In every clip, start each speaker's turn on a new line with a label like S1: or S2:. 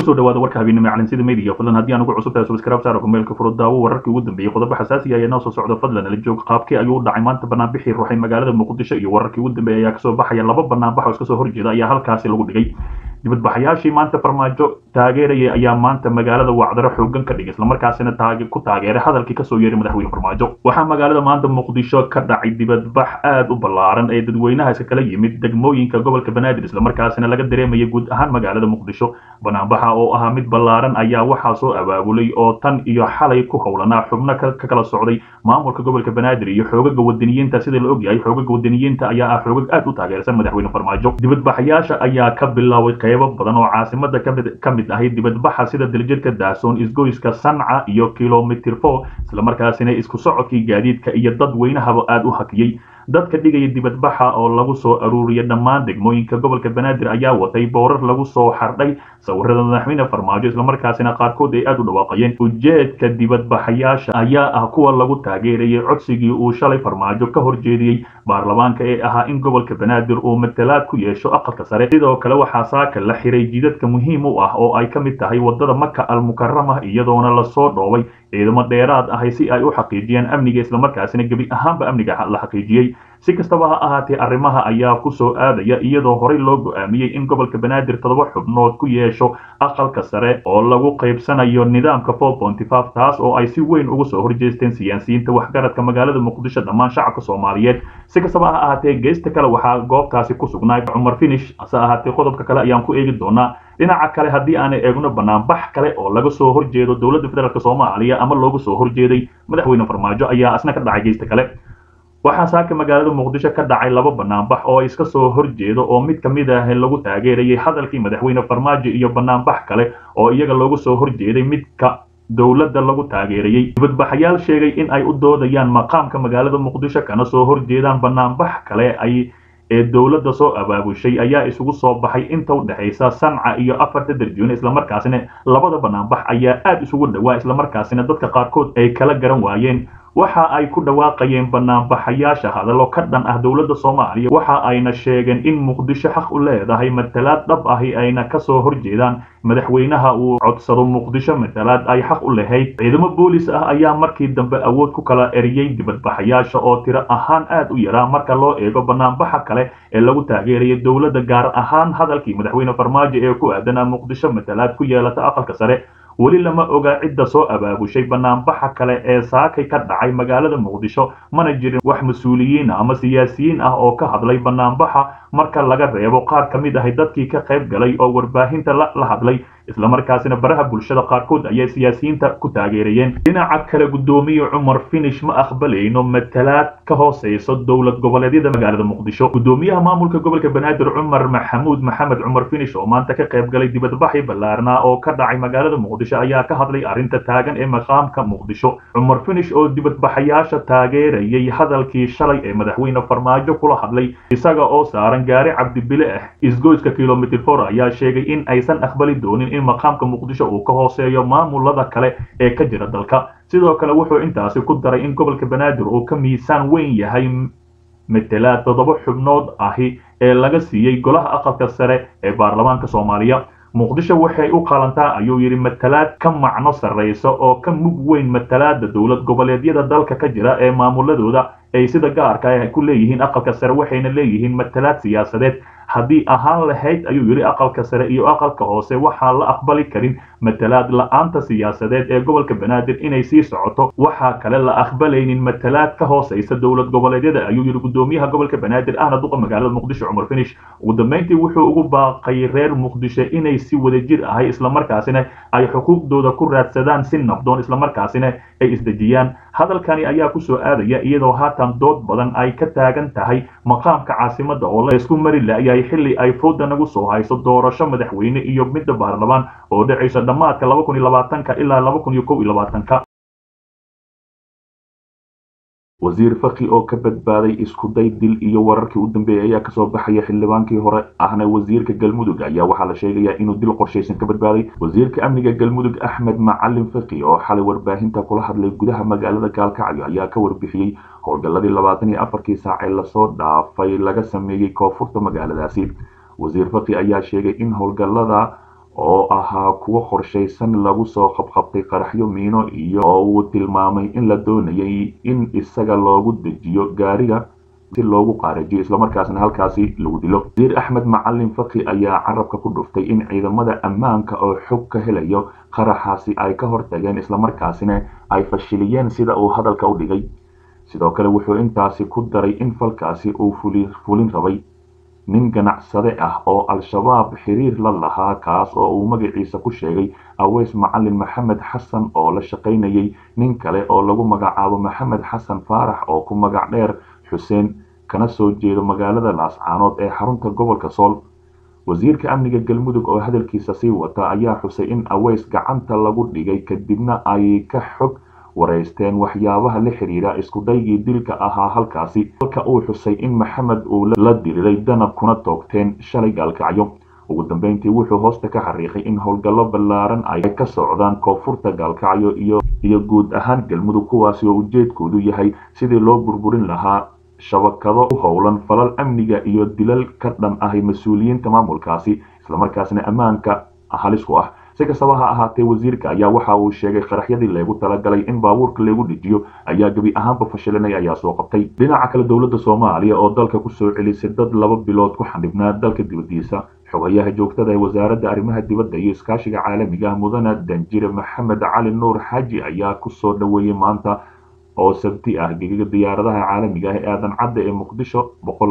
S1: kusoo dhawaada warka habeennimo calansida media fadlan haddii aan ugu cusub tahay subscribe saaro kumeelka furo daawo wararkii ugu dambeeyey qodobo xasaasi ah ayaa noo soo socda fadlan ala joog qaabkii ayuu u dhacay maanta banaanbixii ruuxay magaalada muqdisho iyo wararkii ugu dambeeyay ayaa kasoo baxaya laba banaanbax oo iska soo horjeeda ayaa halkaasi lagu dhigay dibadbaxayaashii maanta farmaajo taageerayay ayaa maanta magaalada wacdaro xoogan ka dhigay islamarkaasina ku taageeray hadalkii kasoo yeeray madaxweyne farmaajo waxaa magaalada maanta muqdisho ka dhacay dibadbax aad u ballaaran ee dadweynaha iska kala yimid degmooyinka gobolka banaadir islamarkaasina laga dareemaya guud ahaan magaalada muqdisho banaanbaxa oo ahaa mid ballaaran ayaa waxaa soo abaabulay oo tan iyo xalay ku howlanaa xubno ka kala socday maamulka gobolka banaadir iyo xoogaga wadaniyiinta sida la ogyahay xoogaga wadaniyiinta ayaa ah xoogag aad u taageersan madaxweyne farmaajo dibadbaxayaasha ayaa ka bilaabay qeybo badan oo caasimada ka mid ahay dibadbaxa sida daljirka daasoon isgoyska sanca iyo kilomitr four islamarkaasina isku socodkii gaadiidka iyo dad weynahaba aad u hakiyey dadka dhigaya dibadbaxa oo lagu soo aruuriyay dhammaan degmooyinka gobolka banaadir ayaa watay boorar lagu soo xardhay sawirada madaxweyne farmaajo islamarkaasina qaarkood ay aad u dhawaaqayeen ujeedka dibadbaxayaasha ayaa ah kuwa lagu taageerayay codsigii uu shalay farmaajo ka horjeediyey baarlamaanka ee ahaa in gobolka banaadir uu matalaad ku yeesho aqalka sare sidoo kale waxaa saaka la xiray jidadka muhiim u ah oo ay ka mid tahay wadada maka almukarama iyadoona lasoo dhoobay ciidamo dheeraad ahay si ay u xaqiijiyaan amniga islamarkaasina gebi ahaanba amniga la xaqiijiyey si kastaba ha ahaatee arrimaha ayaa ku soo aadaya iyadoo horey loo go-aamiyey in gobolka banaadir toddoba xubnood ku yeesho aqalka sare oo lagu qaybsanayo nidaamka four ponty five taas oo ay si weyn uga soo horjeesteen siyaasiyiinta waxgaradka magaalada muqdisho dhammaan shacabka soomaaliyeed si kastaba ha ahaatee geysta kale waxaa goobtaasi ku sugnaa cumar finish hase ahaatee qodobka kale ayaan ku eegi doonaa dhinaca kale haddii aan eegno banaanbax kale oo laga soo horjeedo dowladda federaalk soomaaliya ama looga soo horjeeday madaxweyne farmaajo ayaa asna ka dhacay geysta kale waxaa saaka magaalada muqdisho ka dhacay laba banaanbax oo iska soo horjeedo oo mid ka mid ah lagu taageerayay hadalkii madaxweyne farmaajo iyo banaanbax kale oo iyaga looga soo horjeeday midka dowladda lagu taageerayay dibadbaxayaal sheegay in ay u doodayaan maqaamka magaalada muqdisho kana soo horjeedaan banaanbax kale ay ee dowladda soo abaabushay ayaa isugu soo baxay inta u dhexaysa sanca iyo afarta darjuune islamarkaasina labada banaanbax ayaa aad isugu dhowaa islamarkaasina dadka qaarkood ay kala garan waayeen waxa ay ku dhawaaqayeen banaanbaxayaasha hadallo ka dhan ah dowladda soomaaliya waxa ayna sheegeen in muqdisho xaq u leedahay matalaad dhab ahi ayna kasoo horjeedaan madaxweynaha uu codsado muqdisho matalaad ay xaq u lahayd ciidamo boolis ah ayaa markii dambe awood ku kala eriyey dibadbaxayaasha oo tiro ahaan aad u yaraa marka loo eego banaanbaxa kale ee lagu taageeraya dowladda gaar ahaan hadalkii madaxweyne farmaajo ee ku aadanaa muqdisho matalaad ku yeelata aqalka sare weli lama oga cidda soo abaabushay banaanbaxa kale ee saakay ka dhacay magaalada muqdisho mana jirin wax mas-uuliyiin ama siyaasiyiin ah oo ka hadlay banaanbaxa marka laga reebo qaar ka mid ahay dadkii ka qayb galay oo warbaahinta la hadlay islamarkaasina baraha bulshada qaarkood ayay siyaasiyiinta ku taageerayeen dhinaca kale guddoomiye cumar finish ma aqbalayno matalaad ka hooseyso dowlad goboleedyada magaalada muqdisho guddoomiyaha maamulka gobolka banaadir cumar maxamuud maxamed cumar finish oo maanta ka qayb galay dibadbaxi ballaarnaa oo ka dhacay magaalada muqdisho ayaa ka hadlay arrinta taagan ee maqaamka muqdisho cumar finish oo dibadbaxayaasha taageerayay hadalkii shalay ee madaxweyne farmaajo kula hadlay isaga oo saaran gaari cabdibile ah isgoyska kilomitr for ayaa sheegay in aysan aqbali doonin in maqaamka muqdisho uu ka hooseeyo maamulada kale ee ka jira dalka sidoo kale wuxuu intaasi ku daray in gobolka banaadir uu ka miisaan weyn yahay matalaad toddoba xubnood ahi ee laga siiyey golaha aqalka sare ee baarlamaanka soomaaliya muqdisho waxay u qalantaa ayuu yidhi matalaad ka macno sarraysa oo ka mug weyn matalaada dowlad goboleedyada dalka ka jira ee maamuladooda ay sida gaarka ah ku leeyihiin aqalka sare waxayna leeyihiin matalaad siyaasadeed haddii ahaan lahayd ayuu yidhi aqalka sare iyo aqalka hoose waxaan la aqbali karin matalaad la-aanta siyaasadeed ee gobolka banaadir inay sii socoto waxaa kale la aqbalaynin matalaad ka hooseysa dowlad goboleedyada ayuu yidhi guddoomiyaha gobolka banaadir ahna duqa magaalada muqdisho cumar finish ugu dambeyntii wuxuu ugu baaqay reer muqdisho inay si wadajir ahay islamarkaasina ay xuquuqdooda ku raadsadaan si nabdoon islamarkaasina ay isdejiyaan hadalkani ayaa kusoo aadaya iyadoo haatan dood badan ay ka taagan tahay maqaamka caasimada oo la isku mari la-yahay xilli ay fooda nagu soo hayso doorasho madaxweyne iyo midda baarlamaan oo dhacaysa dhammaadka laba kun iyo labaatanka ilaa laba kun iyo kow iyo labaatanka wasiir faki oo ka badbaaday iskuday dil iyo wararkii u dambeeyay ayaa kasoo baxaya xildhibaankii hore ahna wasiirka galmudug ayaa waxaa la sheegayaa inuu dil qorshaysan ka badbaaday wasiirka amniga galmudug axmed macalin faki oo xalay warbaahinta kula hadlay gudaha magaalada gaalkacyo ayaa ka warbixiyey howlgalladii labaatan iyo afarkii saac ee lasoo dhaafay laga sameeyey koonfurta magaaladaasi wasiir faki ayaa sheegay in howlgallada
S2: oo ahaa kuwo qorshaysan lagu soo qabqabtay qaraxyo miino iyo oo uu tilmaamay in la doonayay in isaga loogu dejiyo gaariga si loogu qaarajiyo islamarkaasna halkaasi lagu dilo wasiir axmed macalin faki ayaa carabka ku dhuftay in ciidamada ammaanka oo xog ka helayo qaraxaasi ay ka hortageen islamarkaasina ay fashiliyeen sida uu hadalka u dhigay sidoo kale wuxuu intaasi ku daray in falkaasi uu fulin rabay nin ganacsade ah oo al-shabaab xiriir la lahaa kaas oo uu magaciisa ku sheegay aweys macalin maxamed xasan oo la shaqaynayay nin kale oo lagu magacaabo maxamed xasan faarax oo ku magac dheer xuseen kana soo jeedo magaalada laascaanood ee xarunta gobolka sool wasiirka amniga galmudug oo hadalkiisa sii wata ayaa xusay in aweys gacanta lagu dhigay kadibna ay ka xog wareysteen waxyaabaha la xiriira iskudaygii dilka ahaa halkaasi halka uu xusay in maxamed uu la diriray danab kuna toogteen shalay gaalkacyo ugu dambeyntii wuxuu hoosta ka xariiqay in howlgallo ballaaran ay ka socdaan koonfurta gaalkacyo iyo iyo guud ahaan galmudug kuwaasi oo ujeedkoodu yahay sidii loo burburin lahaa shabakado u howlan falal amniga iyo dilal ka dhan ahay mas-uuliyiinta maamulkaasi islamarkaasna ammaanka halis ku ah si kastaba ha ahaatee wasiirka ayaa waxa uu sheegay qaraxyadii leegu talagalay in baabuurka lagu dejiyo ayaa gebi ahaanba fashilinay ayaa soo qabtay dhinaca kale dowladda soomaaliya oo dalka kusoo celisay dad laba bilood ku xandhibnaa dalka dibadiisa xogayaha joogtada ee wasaaradda arrimaha dibadda iyo iskaashiga caalamiga ah mudane danjire maxamed cali nuur xaaji ayaa kusoo dhoweeyey maanta oo sabti ah gegaga diyaaradaha caalamiga ah ee aadan cadda ee muqdisho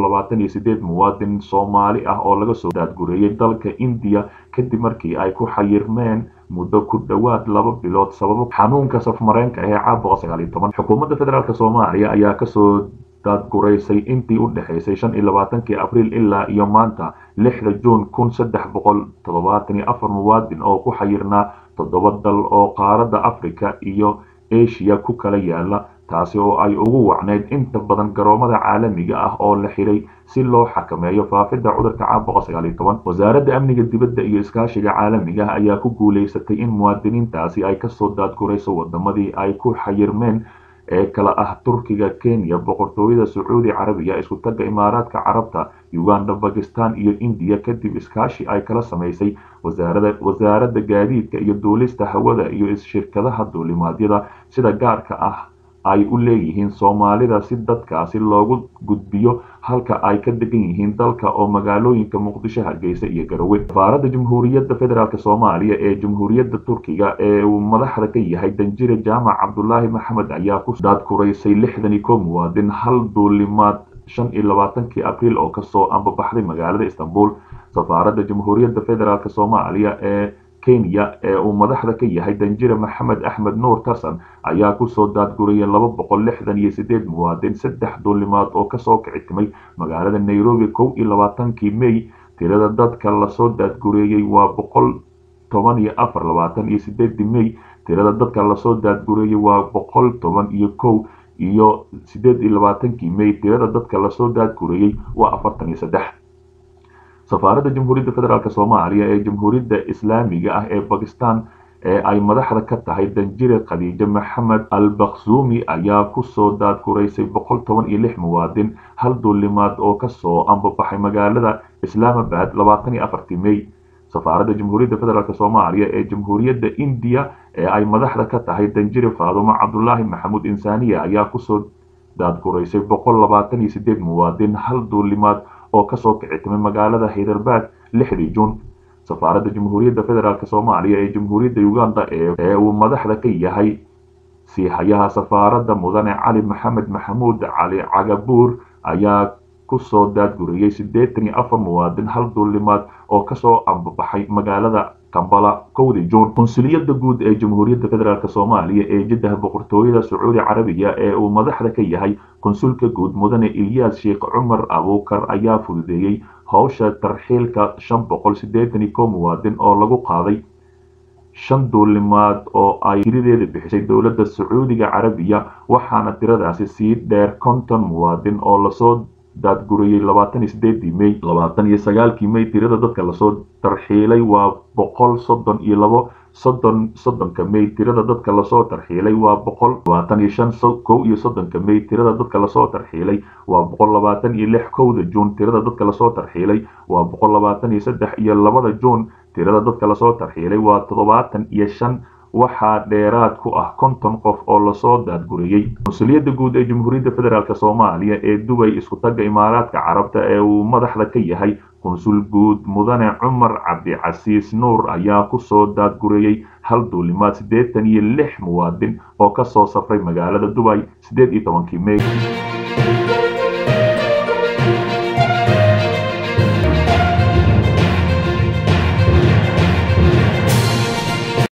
S2: muwaadin soomaali ah oo laga soo daadgureeyey dalka indiya kadib markii ay ku xayirmeen muddo ku dhowaad laba bilood sababo xanuunka safmareenka ee caabuqa xukuumadda federaalk soomaaliya ayaa kasoo daadguraysay intii u dhexaysay shan iyo labaatankii abriil ilaa iyo maanta lixda juun kun saddex boqol toddobaatan iyo afar muwaadin oo ku xayirnaa toddoba dal oo qaaradda africa iyo asia ku kala yaala taasi oo ay ugu wacneyd inta badan garoomada caalamiga ah oo la xiray si loo xakameeyo faafidda cudurka caabuqa wasaaradda amniga dibadda iyo iskaashiga caalamiga ah ayaa ku guulaysatay in muwaadiniintaasi ay kasoo daadgurayso wadamadii ay ku xayirmeen ee kala ah turkiga kenya boqortooyada sacuudi carabiya isku tagga imaaraadka carabta uganda bakistan iyo indiya kadib iskaashi ay kala samaysay wasaaradda gaadiidka iyo duulista hawada iyo shirkadaha duulimaadyada sida gaarka ah ay u leeyihiin soomaalida si dadkaasi loogu gudbiyo halka ay ka degan yihiin dalka oo magaalooyinka muqdisho hargeysa iyo garowe safaaradda jamhuuriyadda federaalk soomaaliya ee jamhuuriyadda turkiga ee uu madaxda ka yahay danjire jaamac cabdulaahi maxamed ayaa ku daadkuraysay lixdan iyo ko muwaadin hal duulimaad shan iyo labaatankii abriil oo kasoo ambabaxday magaalada istanbul safaaradda jamhuuriyadda federaalk soomaaliya ee kenya ee uu madaxda ka yahay danjire maxamed axmed nuur tarsan ayaa kusoo daadguriyay laba boqol lixdan iyo sideed muwaadin saddex duulimaad oo kasoo kicitimay magaalada nairobi kow iyo labaatankii may tirada dadka lasoo daadgureeyey waa boqol toban iyo afar labaatan iyo sideedii may tirada dadka lasoo daadgureeyey waa boqol toban iyo kow iyo sideed iyo labaatankii may tirada dadka lasoo daadgureeyey waa afartan iyo saddex safaaradda jamhuuriyadda federaalk soomaaliya ee jamhuuriyadda islaamiga ah ee bakistan ee ay madaxda ka tahay danjire khadiijo maxamed al bakhsuumi ayaa kusoo daadguraysay boqol toban iyo lix muwaadin hal duulimaad oo kasoo ambabaxay magaalada islaamabad labaatan iyo afartii may safaaradda jamhuuriyadda federaalk soomaaliya ee jamhuuriyadda indiya ee ay madaxda ka tahay danjire faadumo cabdulaahi maxamuud insaaniya ayaa kusoo daadguraysay boqol labaatan iyo sideed muwaadin hal duulimaad oo kasoo kicitimay magaalada hayderbad lixdii juun safaaradda jamhuuriyadda federaalk soomaaliya ee jamhuuriyadda uganda ee uu madaxda ka yahay siihayaha safaaradda mudane cali maxamed maxamuud cali cagabuur ayaa kusoo daadguriyey siddeetan iyo afar muwaadin hal duulimaad oo kasoo ambabaxay magaalada kambala kowdii juun qunsuliyadda guud ee jamhuuriyadda federaalk soomaaliya ee jiddah boqortooyada sacuudi carabiya ee uu madaxda ka yahay konsulka guud mudane ilyaas sheekh cumar abuukar ayaa fududeeyey howsha tarxiilka shan boqol siddeetan iyo ko muwaadin oo lagu qaaday shan duulimaad oo ay tiradeeda bixisay dowladda sacuudiga carabiya waxaana tiradaasi sii dheer konton muwaadin oo lasoo daadguriyey labaatan iyo sideedii may labaatan iyo sagaalkii may tirada dadka lasoo tarxiilay waa boqol soddon iyo labo soddon soddonka may tirada dadka lasoo tarxiilay waa boqol labaatan iyo shan kow iyo soddonka may tirada dadka lasoo tarxiilay waa boqol labaatan iyo lix kowda juun tirada dadka lasoo tarxiilay waa boqol labaatan iyo saddex iyo labada juun tirada dadka lasoo tarxiilay waa toddobaatan iyo shan waxaa dheeraad ku ah konton qof oo lasoo daadguriyey mas-uuliyadda guud ee jamhuuriyadda federaalk soomaaliya ee dubay isku-tagga imaaraadka carabta ee uu madaxda ka yahay konsul guud mudane cumar cabdicasiis nuur ayaa kusoo daadguriyey hal duulimaad siddeetan iyo lix muwaadin oo kasoo safray magaalada dubay siddeed iyo tobankii mey